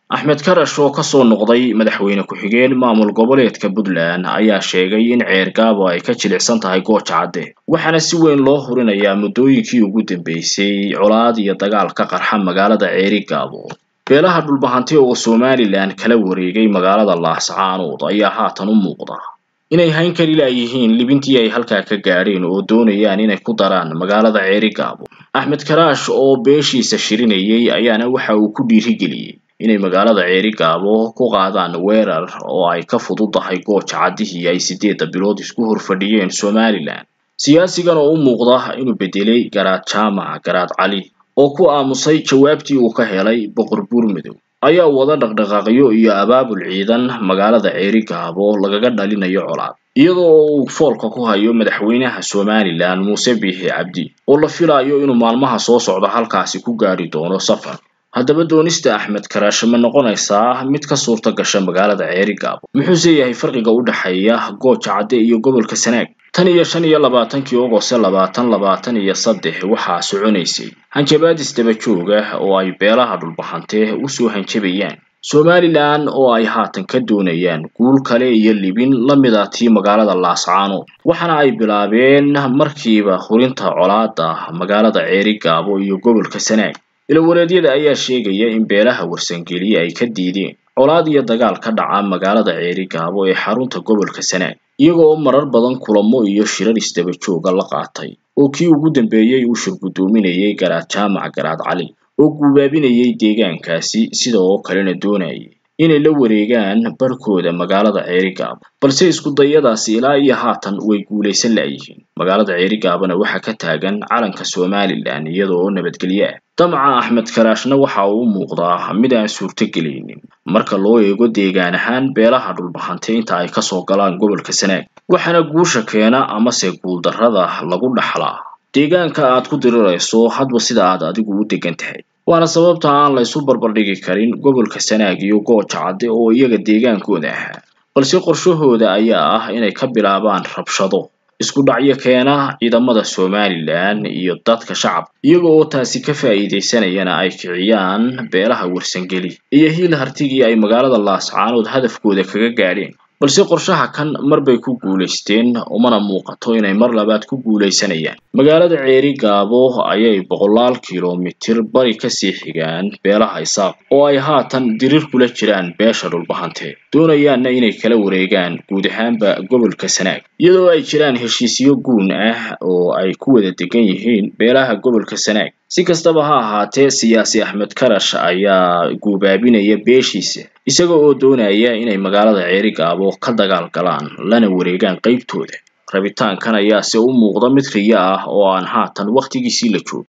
axmed karash oo kasoo noqday madaxweyne ku-xigeen maamul goboleedka puntland ayaa sheegay in ceergaabo ay ka jilicsan tahay gooja cadde waxaana si weyn loo hurinayaa muddooyinkii ugu dambeysay colaad iyo dagaal ka qarxa magaalada ceerigaabo beelaha dhulbahanti oo somalilan kala wareegay magaalada laascaanood ayaa haatan u muuqda inay hayn kari laayihiin libintii ay halkaa ka gaadheen oo doonayaan inay ku daraan magaalada ceerigaabo axmed karaash oo beeshiisa shirinayay ayaana waxa uu ku dhiirigeliyey inay magaalada ceerigaabo ku qaadaan weerar oo ay ka fududahay gooja caddihii ay siddeedda bilood isku horfadhiyeen somalilan siyaasigan oo u muuqda inuu bedelay garaad jaamac garaad cali oo ku aamusay jawaabtii uu ka helay boqor buurmadow ayaa wada dhaqdhaqaaqyo iyo abaabul ciidan magaalada ceerigaabo lagaga dhalinayo colaad iyadoo uu foolka ku hayo madaxweynaha somalilan muuse biixi cabdi oo la filayo inuu maalmaha soo socda halkaasi ku gaadhi doono safar haddaba doonista axmed karaash ma noqonaysaa mid ka suurta gasha magaalada ceerigaabo muxuuse yahay farqiga u dhexeeya gooja cadde iyo gobolka sanaag tan iyo shan iyo labaatankii ogose labaatan labaatan iyo saddex waxaa soconaysay hanjabaadis daba joog ah oo ay beelaha dhulbahante usoo hanjabayaan somalilan oo ay haatan ka doonayaan guul kale iyo libin la mid a tii magaalada laascaanood waxaana ay bilaabeen markiiba hurinta colaada magaalada ceerigaabo iyo gobolka sanaag ilawareedyada ayaa sheegaya in beelaha warsangeli ay ka diideen colaad iyo dagaal ka dhaca magaalada ceerigaabo ee xarunta gobolka sanaag iyagoo marar badan kulamo iyo shirar isdaba jooga la qaatay oo kii ugu dambeeyey uu shirgudoominayay garaad jaamac garaad cali oo guubaabinayay deegaankaasi sida oo kalena doonayay inay la wareegaan barhkooda magaalada ceerigaabo balse iskudayadaasi ilaa iyo haatan way guulaysan laayihiin magaalada ceerigaabona waxaa ka taagan calanka somalilan iyada oo nabadgelyo ah damaca axmed karaashna waxa uu u muuqdaa mid aan suurtogelaynin marka loo eego deegaan ahaan beelaha dhulbahante inta ay kasoo galaan gobolka sanaag waxaana guusha keena amase guuldarrada lagu dhaxlaa deegaanka aad ku dirirayso hadba sida aad adigu u degan tahay waana sababta aan la isu barbardhigi karin gobolka sanaag iyo gooja cadde oo iyaga deegaankooda ahaa balse qorshahooda ayaa ah inay ka bilaabaan rabshado isku dhacyo keena ciidamada somalilan iyo dadka shacabka iyaga oo taasi ka faa'iidaysanayana ay kiciyaan beelaha warsangeli iyo hiil hartigii ay magaalada laascaanood hadafkooda kaga gaadheen balse qorshaha kan marbay ku guulaysteen umana muuqato inay mar labaad ku guulaysanayaan magaalada ceerigaabo ayay boqolaal kilomitir bari kasii xigaan beelaha isaaq oo ay haatan dirir kula jiraan beesha dhulbahante doonayaanna inay kala wareegaan guud ahaanba gobolka sanaag iyadoo ay jiraan heshiisyo guun ah oo ay ku wada degan yihiin beelaha gobolka sanaag si kastaba ha ahaatee siyaasi axmed karash ayaa guubaabinaya beeshiisa isaga oo doonaya inay magaalada ceerigaabo ka dagaal galaan lana wareegaan qaybtooda rabitaankan ayaase u muuqda mid riyo ah oo aan haatan wakhtigiisii la joogin